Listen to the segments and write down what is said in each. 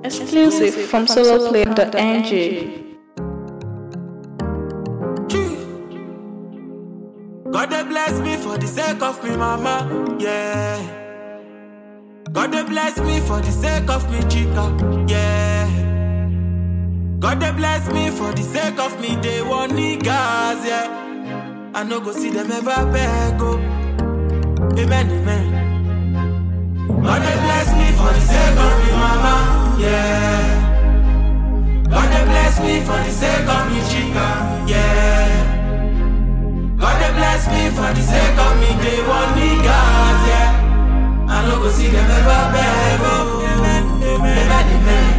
Exclusive from soloplay.ng. God they bless me for the sake of me mama, yeah. God they bless me for the sake of me chica, yeah. God they bless me for the sake of me they want niggas, yeah. I no go see them ever beg, oh. Amen, amen. God they bless me for the sake of me mama, yeah. God they bless me for the sake of me chica, yeah. God they bless me for the sake of me, they want niggas, yeah. I no go see them ever beg, oh. Amen, amen.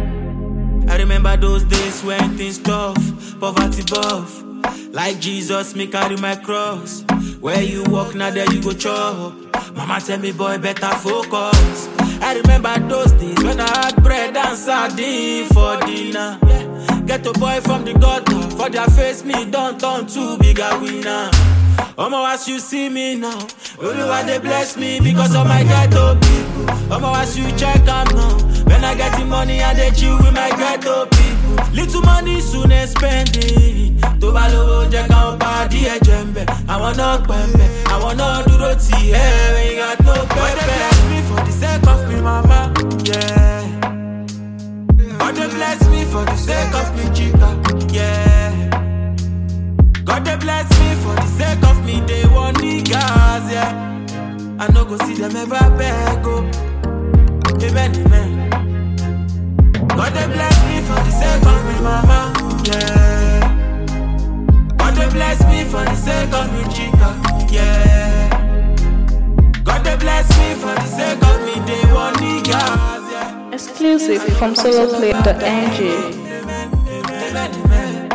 I remember those days when things tough, poverty buff. Like Jesus, me carry my cross. Where you walk, now there you go chop. Mama tell me, boy, better focus. I remember those days when I had bread and sardine for dinner. Get a boy from the gutter, for their face me don't turn too big a winner. Omo, as you see me now, only why they bless me because of my ghetto people. Omo, as you check am now, when I get the money, I dey chill with my ghetto people. Little money soon I spend it. Tó bá lówó jẹ́ káwọn pàdé ẹ̀jẹ̀ ń bẹ̀. Àwọn náà pẹ̀mbẹ̀, àwọn náà dúró tì ẹ́ ẹ̀yìn àti no pẹ́pẹ́. God dey bless me for the sake of me mama, yeah. God dey bless me for the sake of me chica, yeah. God they bless me for the sake of me, they want niggas, yeah. I no go see them ever beg, oh. Amen, amen. God they bless me for the sake of me, mama, yeah. God they bless me for the sake of me, chica, yeah. God they bless me for the sake of me, they want niggas, yeah. Exclusive from soloplay.ng. Amen, amen.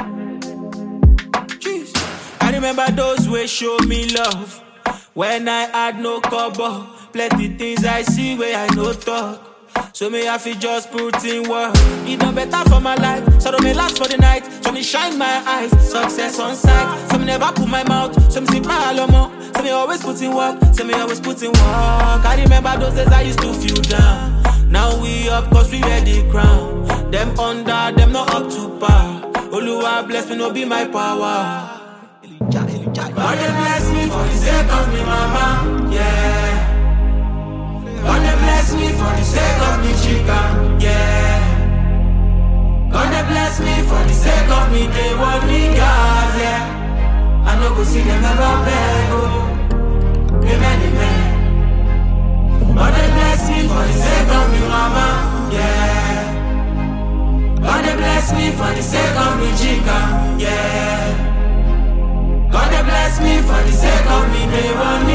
Jeez. I remember those who show me love when I had no cover. Plenty things I see where I no talk. So me I feel just put in work. It done better for my life. So don't me last for the night. So me shine my eyes. Success on sight. So me never put my mouth. So me see my alomo. So me always put in work. So me always put in work. I remember those days I used to feel down. Now we up cause we wear the crown. Them under, them not up to par. Oluwa bless me, no be my power. God they bless me for the sake of me mama, yeah. God they bless me for the sake of me chica, yeah. God they bless me for the sake of me, they want niggas, yeah. I no go see them ever beg, oh. Amen, amen. God they bless me for the sake of me mama, yeah. God they bless me for the sake of me chica, yeah. God they bless me for the sake of me, they want